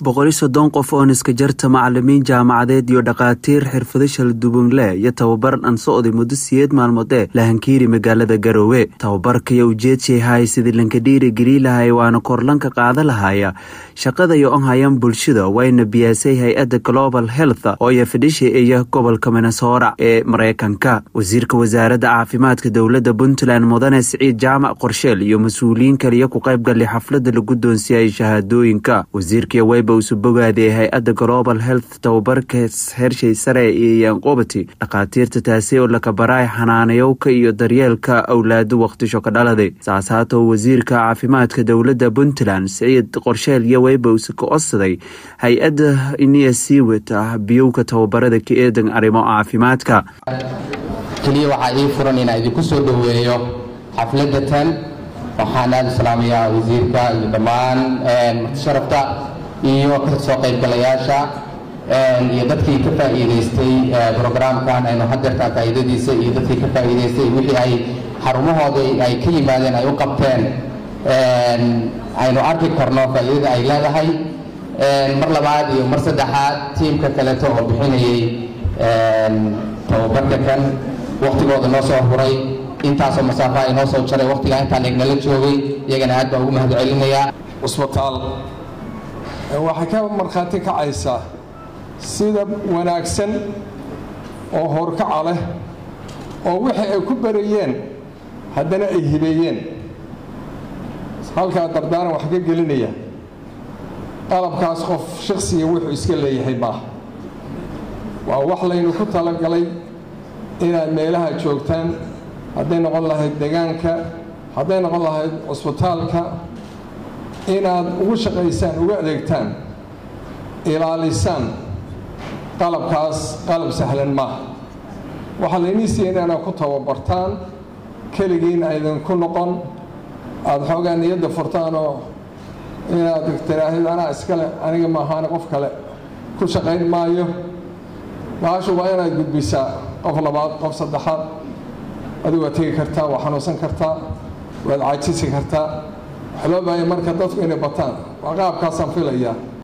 boqoli soddon qof oo niska jarta macalimiin jaamacadeed iyo dhakhaatiir xirfado shaldubanle iyo tababar aan socday muddo siyeed maalmoodee lahankiiri magaalada garoowe tababarkaiyo ujeedshay hay sidii lankadhiiri geli lahay waana korlanka qaada lahaya shaqada iyo onhayan bulshada wayna biyaasay hay-adda global health oo iyo fadhisha iyo gobolka minnesora ee mareykanka wasiirka wasaaradda caafimaadka dowladda puntland mudane siciid jaamac qorsheel iyo mas-uuliyiin kaliya ku qaybgalay xaflada la guddoonsiyay shahaadooyinka wasiirkii weyba usu bogaadiyay hay-adda global health tababarka hershay sare iyo yanqobati dhakhaatiirta taasi oo lakabaraay xanaanayowka iyo daryeelka awlaado wakhtisho ka dhaladay saas haatoo wasiirka caafimaadka dowladda puntland siciid qorsheel iyo weyba usu ka codsaday hay-adda iniya sii wata biyowka tababarada ka eedan arrimo caafimaadka keliya waxaa ii furan inaan idinku soo dhoweeyo xafladda tan waxaan aada u salaamayaa wasiirka iyo dhammaan martisharafta iyo kasoo qaybgalayaasha iyo dadkii ka faa'iidaystay brograamkan aynu hadeertaa faa'iidadiisa iyo dadkii ka faa'iidaystay wixii ay xarumahooda ay ka yimaadeen ay u qabteen aynu arki karno faa'iidada ay leedahay mar labaad iyo mar saddexaad tiimka kaleeto oo bixinayay tababarka kan waktigooda noo soo huray intaasoo masaafaha inoo soo jaray waktigaa intaan egnala joogay iyagana aad baan ugu mahad celinayaa cusbitaal waxay ka markhaati kacaysaa sida wanaagsan oo howrkaca leh oo wixii ay ku barayeen haddana ay hibeeyeen halkaa dardaaran wax ka gelinaya qalabkaas qof shaksiga wuxuu iska leeyahay maaha waa wax laynu ku talagalay inaad meelaha joogtaan hadday noqon lahayd degaanka hadday noqon lahayd cusbitaalka inaad ugu shaqaysaan ugu adeegtaan ilaalisaan qalabkaas qalab sahlan maaha waxaa laynii siiya inaad ku tababartaan keligiin aydinku noqon aada xoogaa niyadda furtaan oo inaad tiraahid anaa iskale aniga maahaane qof kale ku shaqayn maayo baashu waa inaad gudbisaa qof labaad qof saddexaad adigu waad tegi kartaa waa xanuunsan kartaa waad caajisi kartaa wax loo baahaya marka dadku inay bataan waa qaabkaasaan filayaa